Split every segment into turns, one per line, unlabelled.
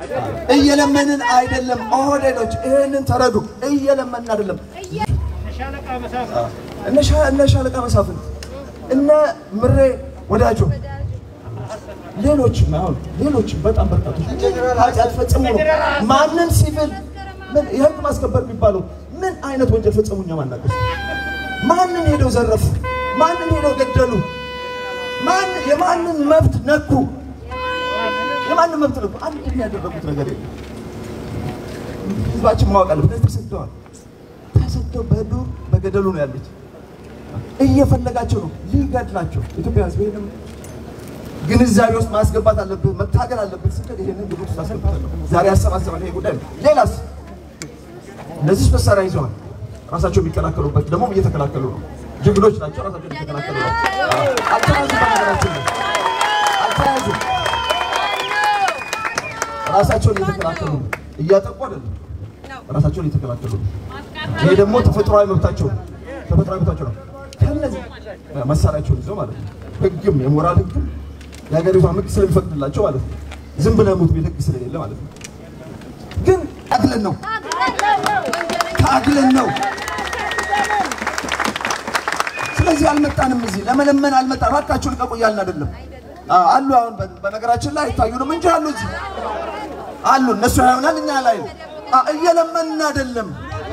እየለመንን አይደለም። ኦህዴዶች ይሄንን ተረዱ። እየለመንን አይደለም። እነ ሻ- እነ ሻለቃ መሳፍንት እነ ምሬ ወዳጆ ሌሎችም አሁን ሌሎችም በጣም በርካቶች ኃጢአት ፈጽሙ ነው። ማንን ሲቪል ምን የህግ ማስከበር የሚባለው ምን አይነት ወንጀል ፈጸሙ? እኛ ማናውቀው። ማንን ሄደው ዘረፉ? ማንን ሄደው ገደሉ? ማን የማንን መብት ነኩ? የማንን መብት ነኩ? አንድ ያደረጉት ነገር የለም። ህዝባችን ማወቅ አለበት። ተሰደዋል። ተሰደው በዱር በገደሉ ነው ያሉት። እየፈለጋቸው ነው ሊገድላቸው። ኢትዮጵያ ህዝብ ይሄንም ግንዛቤ ውስጥ ማስገባት አለብህ፣ መታገል አለብህ ስትል ይሄንን ግብ ውስጥ አስገብታለሁ። ዛሬ ያሰባሰበን ይሄ ጉዳይ ነው። ሌላስ እነዚህ መሳሪያ ይዘዋል። ራሳቸው የሚከላከሉበት ደግሞ እየተከላከሉ ነው። ጀግኖች ናቸው። ራሳቸው እየተከላከሉ ናቸው። አልተያዙም። በነገራችን ላይ አልተያዙም። ራሳቸውን እየተከላከሉ ነው። እያጠቁ አይደለም፣ ራሳቸውን እየተከላከሉ ነው። ይሄ ደግሞ ተፈጥሯዊ መብታቸው ነው። ተፈጥሯዊ መብታቸው ነው። ከነዚህ መሳሪያቸውን ይዘው ማለት ነው። ህግም የሞራል ህግም የሀገሪቷ ህግ ስለሚፈቅድላቸው ማለት ነው። ዝም ብለህ ሙት ቤት ህግ ስለሌለ ማለት ነው። ግን ታግለን ነው ታግለን ነው። ስለዚህ አልመጣንም፣ እዚህ ለመለመን አልመጣን። እባካችሁ ልቀቁ እያልን አይደለም። አ- አሉ አሁን በ- በነገራችን ላይ አይታዩንም እንጂ አሉ እዚህ አሉ። እነሱ ያዩናል፣ እኛ ላይ እየለመንን አይደለም።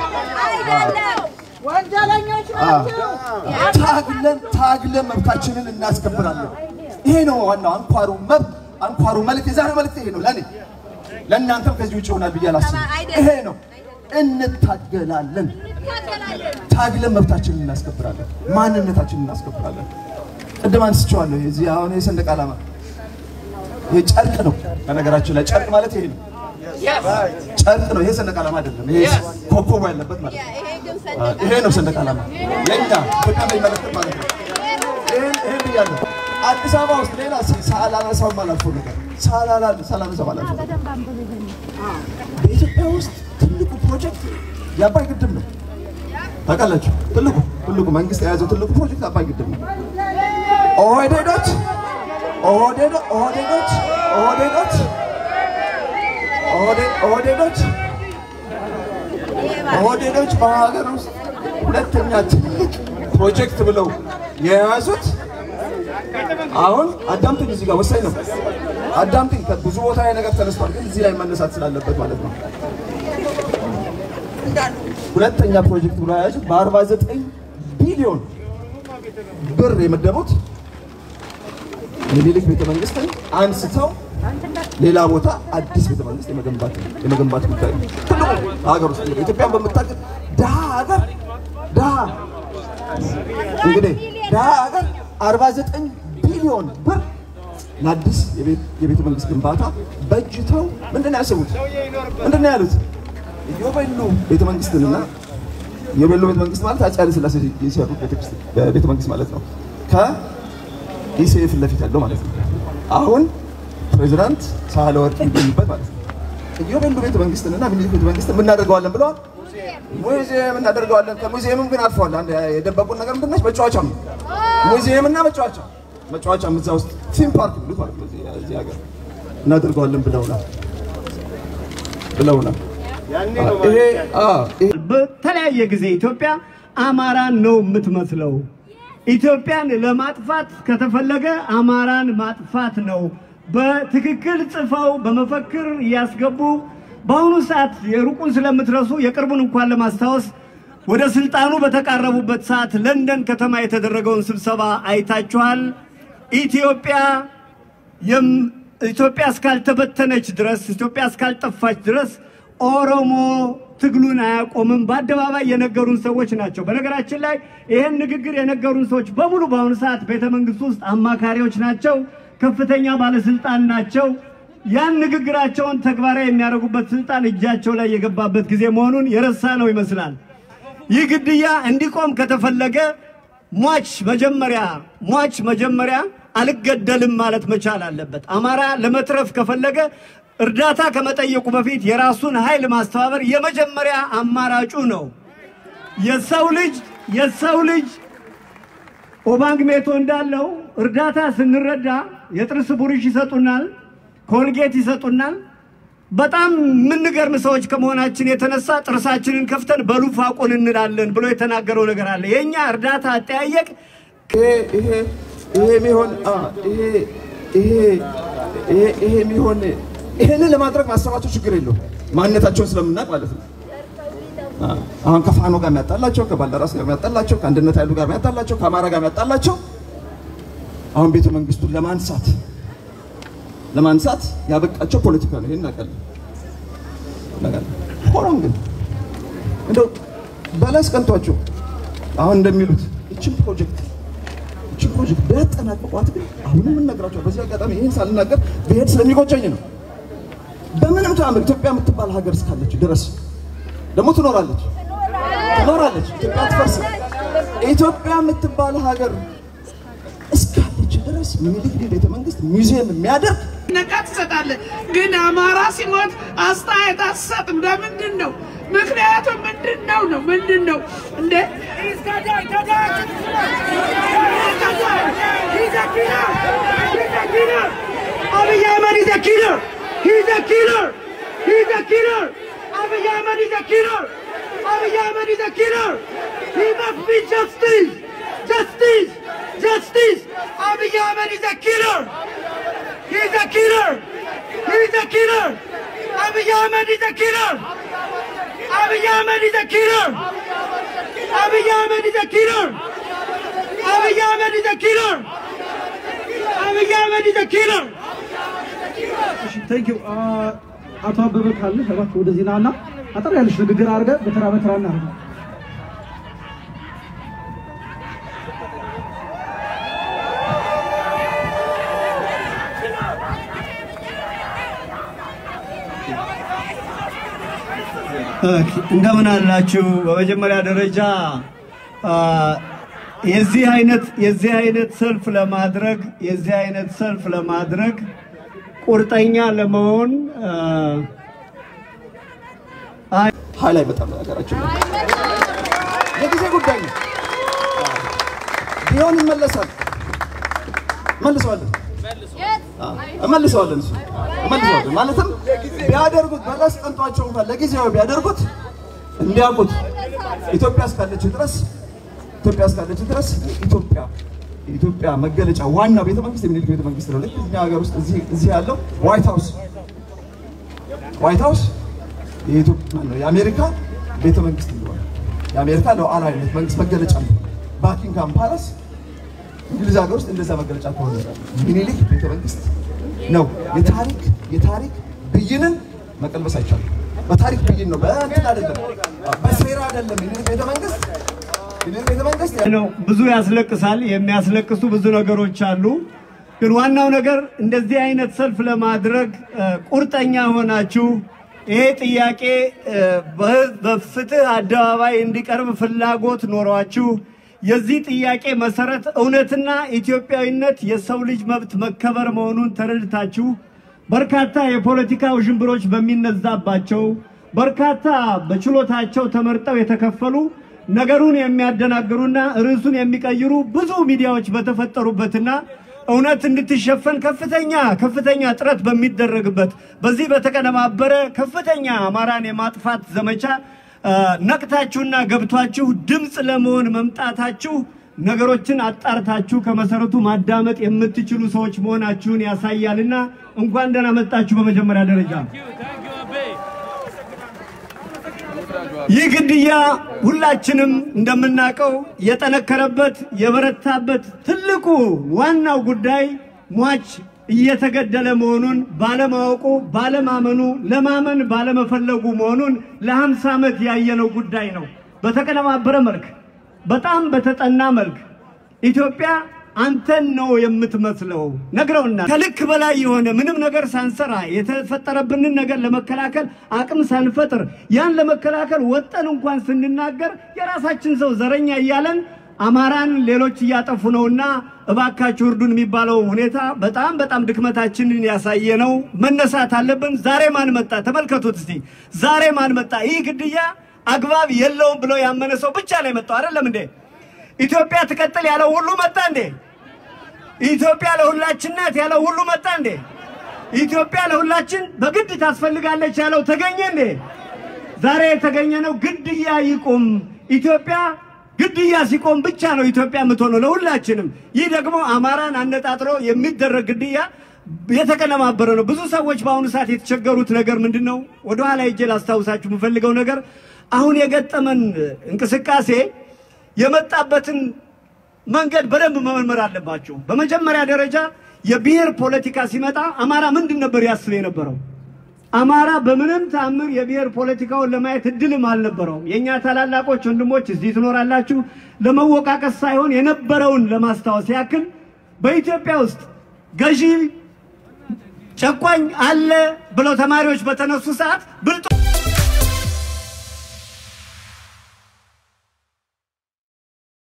ወንጀለኞች ናቸው።
ታግለን ታግለን መብታችንን እናስከብራለን። ይሄ ነው ዋናው አንኳሩ መብት አንኳሩ መልእክት። የዛሬው መልእክት ይሄ ነው ለእኔ ለእናንተም ከዚህ ውጭ ይሆናል ብዬ አላስብም። ይሄ ነው እንታገላለን። ታግለን መብታችንን እናስከብራለን፣ ማንነታችንን እናስከብራለን። ቅድም አንስቼዋለሁ። የዚህ አሁን የሰንደቅ ዓላማ ይሄ ጨርቅ ነው። በነገራችን ላይ ጨርቅ ማለት ይሄ ነው፣ ጨርቅ ነው። ይሄ ሰንደቅ ዓላማ አይደለም። ይሄ ኮከቡ ያለበት ማለት ነው። ይሄ ነው ሰንደቅ ዓላማ የኛ ኢትዮጵያ የሚመለከት ማለት ነው። ይሄን ይሄን ብያለሁ። አዲስ አበባ ውስጥ ሌላ ሳላነሳው አላልፈው ነገር ሳላላ ሳላነሳው አላልፈው ነገር በኢትዮጵያ ውስጥ ትልቁ ፕሮጀክት የአባይ ግድብ ነው። ታውቃላችሁ? ትልቁ ትልቁ መንግስት የያዘው ትልቁ ፕሮጀክት አባይ ግድብ ነው። ኦህዴዶች ኦህዴዶ- ኦህዴዶች ኦህዴዶች ኦህዴ- ኦህዴዶች ኦህዴዶች በሀገር ውስጥ ሁለተኛ ትልቅ ፕሮጀክት ብለው የያዙት አሁን አዳምጡኝ፣ እዚህ ጋር ወሳኝ ነው። አዳምጡኝ። ብዙ ቦታ ላይ ነገር ተነስቷል፣ ግን እዚህ ላይ መነሳት ስላለበት ማለት ነው። ሁለተኛ ፕሮጀክት ብለው የያዙት በ49 ቢሊዮን ብር የመደቡት የሚኒልክ ቤተ መንግስትን አንስተው ሌላ ቦታ አዲስ ቤተ መንግስት የመገንባት የመገንባት ጉዳይ ነው። ትልቁ ሀገር ውስጥ እንግዲህ ኢትዮጵያን በምታውቅ ድሃ ሀገር ድሃ እንግዲህ ድሃ ሀገር 49 ቢሊዮን ብር ለአዲስ የቤት- የቤተ መንግስት ግንባታ በጅተው ምንድን ነው ያሰቡት? ምንድን ነው ያሉት? የቤሉ ቤተ መንግስትንና የቤሉ ቤተ መንግስት ማለት አፄ ኃይለ ሥላሴ የሰሩት ቤተ- ቤተ መንግስት ማለት ነው። ከኢሲኤ ፊት ለፊት ያለው ማለት ነው። አሁን ፕሬዚዳንት ሳህለወርቅ የሚገኙበት ማለት ነው። የቤሉ ቤተ መንግስትንና ሚኒሊክ ቤተ መንግስት የምናደርገዋለን ብለዋል። ሙዚየም እናደርገዋለን። ከሙዚየምም ግን አልፈዋል። አንድ የደበቁን ነገር ምንድን ነች? መጫወቻ ነው። ሙዚየም እና መጫወቻ መጫወቻም እዛ ውስጥ ቲም ፓርክ ብሉት ማለት ነው። እዚህ እዚህ ሀገር እናደርገዋለን ብለውናል ብለውናል። ይሄ አዎ ይሄ
በተለያየ ጊዜ ኢትዮጵያ አማራን ነው የምትመስለው። ኢትዮጵያን ለማጥፋት ከተፈለገ አማራን ማጥፋት ነው። በትክክል ጽፈው በመፈክር እያስገቡ በአሁኑ ሰዓት የሩቁን ስለምትረሱ የቅርቡን እንኳን ለማስታወስ ወደ ስልጣኑ በተቃረቡበት ሰዓት ለንደን ከተማ የተደረገውን ስብሰባ አይታችኋል። ኢትዮጵያ የም- ኢትዮጵያ እስካልተበተነች ድረስ ኢትዮጵያ እስካልጠፋች ድረስ ኦሮሞ ትግሉን አያቆምም በአደባባይ የነገሩን ሰዎች ናቸው። በነገራችን ላይ ይህን ንግግር የነገሩን ሰዎች በሙሉ በአሁኑ ሰዓት ቤተ መንግስት ውስጥ አማካሪዎች ናቸው፣ ከፍተኛ ባለስልጣን ናቸው። ያን ንግግራቸውን ተግባራዊ የሚያደርጉበት ስልጣን እጃቸው ላይ የገባበት ጊዜ መሆኑን የረሳ ነው ይመስላል። ይህ ግድያ እንዲቆም ከተፈለገ ሟች መጀመሪያ ሟች መጀመሪያ አልገደልም ማለት መቻል አለበት። አማራ ለመትረፍ ከፈለገ እርዳታ ከመጠየቁ በፊት የራሱን ኃይል ማስተባበር የመጀመሪያ አማራጩ ነው። የሰው ልጅ የሰው ልጅ ኦባንግ ሜቶ እንዳለው እርዳታ ስንረዳ የጥርስ ቡርሽ ይሰጡናል፣ ኮልጌት ይሰጡናል። በጣም የምንገርም ሰዎች ከመሆናችን የተነሳ ጥርሳችንን ከፍተን በሉፋቁን እንላለን ብሎ የተናገረው ነገር አለ። የእኛ እርዳታ አጠያየቅ
ይሄ ይሄ ይሄ የሚሆን አ ይሄ ይሄ ይሄ ይሄ የሚሆን ይሄንን ለማድረግ ማሰባቸው ችግር የለውም። ማንነታቸውን ስለምናውቅ ማለት ነው። አ አሁን ከፋኖ ጋር የሚያጣላቸው፣ ከባልደራስ ጋር የሚያጣላቸው፣ ከአንድነት ኃይሉ ጋር የሚያጣላቸው፣ ከአማራ ጋር የሚያጣላቸው አሁን ቤተ መንግስቱን ለማንሳት ለማንሳት ያበቃቸው ፖለቲካ ነው። ይሄን እናውቃለን እናውቃለን። ሆኖም ግን እንደው በለስ ቀንቷቸው አሁን እንደሚሉት ይችን ፕሮጀክት ይችን ፕሮጀክት ቢያጠናቅቋት ግን አሁንም የምንነግራቸው በዚህ አጋጣሚ ይህን ሳልናገር ብሄድ ስለሚቆጨኝ ነው። በምንም ተአምር ኢትዮጵያ የምትባል ሀገር እስካለች ድረስ ደግሞ ትኖራለች ትኖራለች። ኢትዮጵያ አትፈርስም። ኢትዮጵያ የምትባል ሀገር እስካለች ድረስ ምኒልክ ቤተ መንግስት ሙዚየም የሚያደርግ
ነቃ ትሰጣለህ። ግን አማራ ሲሞት አስተያየት አትሰጥም። ለምንድን ነው? ምክንያቱም ምንድን ነው ነው ምንድን ነው እንደ
Abiy Ahmed is a killer. He's a killer. He's a killer. Abiy Ahmed is a killer. Abiy Ahmed is a killer. He must be justice. Justice. Justice. Abiy Ahmed is a killer. He's a killer. He's a killer. Abiy Ahmed is a killer. Abiy Ahmed is a killer. Abiy Ahmed is a killer. Abiy Ahmed is a killer. Abiy Ahmed is a killer.
ቴንክ ዩ አቶ አበበ ካለ እባክህ ወደዚህ ና እና አጠር ያለች ንግግር አድርገህ በተራ በተራ እናድርገው።
እንደምን አላችሁ? በመጀመሪያ ደረጃ አ፣ የዚህ አይነት የዚህ አይነት ሰልፍ ለማድረግ የዚህ አይነት ሰልፍ ለማድረግ ቁርጠኛ ለመሆን አ፣ አይ
ኃይል አይመጣም ሀገራችን ላይ የጊዜ ጉዳይ ነው። ቢሆን ይመለሳል። መልሰዋለን እመልሰዋለን እሱ እመልሰዋለን። ማለትም ቢያደርጉት በለስ ቀንቷቸው እንኳን ለጊዜው ቢያደርጉት እንዲያውቁት ኢትዮጵያ እስካለች ድረስ ኢትዮጵያ እስካለች ድረስ ኢትዮጵያ የኢትዮጵያ መገለጫ ዋናው ቤተ መንግስት የሚኒልክ ቤተ መንግስት ነው። ልክ እኛ ሀገር ውስጥ እዚህ እዚህ ያለው ዋይት ሃውስ ዋይት ሃውስ የኢትዮጵያ ማነው የአሜሪካ ቤተ መንግስት እንደሆነ የአሜሪካ ሉዓላዊነት መንግስት መገለጫ ነው። ባኪንግሃም ፓላስ እንግሊዝ ሀገር ውስጥ እንደዛ መገለጫ ከሆነ ሚኒሊክ ቤተ መንግስት ነው። የታሪክ የታሪክ ብይንን መቀልበስ አይቻልም። በታሪክ ብይን ነው፣ በእንትን አይደለም፣ በሴራ አይደለም። ሚኒሊክ ቤተ መንግስት ሚኒሊክ ቤተ መንግስት
ነው። ብዙ ያስለቅሳል። የሚያስለቅሱ ብዙ ነገሮች አሉ። ግን ዋናው ነገር እንደዚህ አይነት ሰልፍ ለማድረግ እ፣ ቁርጠኛ ሆናችሁ ይሄ ጥያቄ እ፣ በህዝብ በፍትህ አደባባይ እንዲቀርብ ፍላጎት ኖሯችሁ የዚህ ጥያቄ መሰረት እውነትና ኢትዮጵያዊነት የሰው ልጅ መብት መከበር መሆኑን ተረድታችሁ በርካታ የፖለቲካ ውዥንብሮች በሚነዛባቸው በርካታ በችሎታቸው ተመርጠው የተከፈሉ ነገሩን የሚያደናግሩና ርዕሱን የሚቀይሩ ብዙ ሚዲያዎች በተፈጠሩበትና እውነት እንድትሸፈን ከፍተኛ ከፍተኛ ጥረት በሚደረግበት በዚህ በተቀነባበረ ከፍተኛ አማራን የማጥፋት ዘመቻ አ፣ ነቅታችሁና ገብቷችሁ ድምፅ ለመሆን መምጣታችሁ ነገሮችን አጣርታችሁ ከመሰረቱ ማዳመጥ የምትችሉ ሰዎች መሆናችሁን ያሳያልና እንኳን ደህና መጣችሁ። በመጀመሪያ ደረጃ ይህ ግድያ ሁላችንም እንደምናውቀው የጠነከረበት የበረታበት ትልቁ ዋናው ጉዳይ ሟች እየተገደለ መሆኑን ባለማወቁ ባለማመኑ ለማመን ባለመፈለጉ መሆኑን ለሀምሳ ዓመት ያየነው ጉዳይ ነው። በተቀነባበረ መልክ በጣም በተጠና መልክ ኢትዮጵያ አንተን ነው የምትመስለው ነግረውና ከልክ በላይ የሆነ ምንም ነገር ሳንሰራ የተፈጠረብንን ነገር ለመከላከል አቅም ሳንፈጥር ያን ለመከላከል ወጠን እንኳን ስንናገር የራሳችን ሰው ዘረኛ እያለን አማራን ሌሎች እያጠፉ ነውና እባካችሁ እርዱን የሚባለው ሁኔታ በጣም በጣም ድክመታችንን ያሳየ ነው። መነሳት አለብን። ዛሬ ማን መጣ? ተመልከቱት እስቲ። ዛሬ ማን መጣ? ይህ ግድያ አግባብ የለውም ብሎ ያመነ ሰው ብቻ ነው የመጣው። አይደለም እንዴ? ኢትዮጵያ ትቀጥል ያለው ሁሉ መጣ እንዴ? ኢትዮጵያ ለሁላችን ናት ያለው ሁሉ መጣ እንዴ? ኢትዮጵያ ለሁላችን በግድ ታስፈልጋለች ያለው ተገኘ እንዴ? ዛሬ የተገኘ ነው። ግድያ ይቁም። ኢትዮጵያ ግድያ ሲቆም ብቻ ነው ኢትዮጵያ የምትሆነው ለሁላችንም። ይህ ደግሞ አማራን አነጣጥሮ የሚደረግ ግድያ የተቀነባበረ ነው። ብዙ ሰዎች በአሁኑ ሰዓት የተቸገሩት ነገር ምንድን ነው? ወደኋላ ሄጄ ላስታውሳችሁ የምፈልገው ነገር አሁን የገጠመን እንቅስቃሴ የመጣበትን መንገድ በደንብ መመርመር አለባቸው። በመጀመሪያ ደረጃ የብሔር ፖለቲካ ሲመጣ አማራ ምንድን ነበር ያስብ የነበረው? አማራ በምንም ተአምር የብሔር ፖለቲካውን ለማየት እድልም አልነበረውም። የእኛ ታላላቆች ወንድሞች እዚህ ትኖራላችሁ። ለመወቃቀስ ሳይሆን የነበረውን ለማስታወስ ያክል በኢትዮጵያ ውስጥ ገዢ ጨቋኝ አለ ብለው ተማሪዎች በተነሱ ሰዓት ብልጡ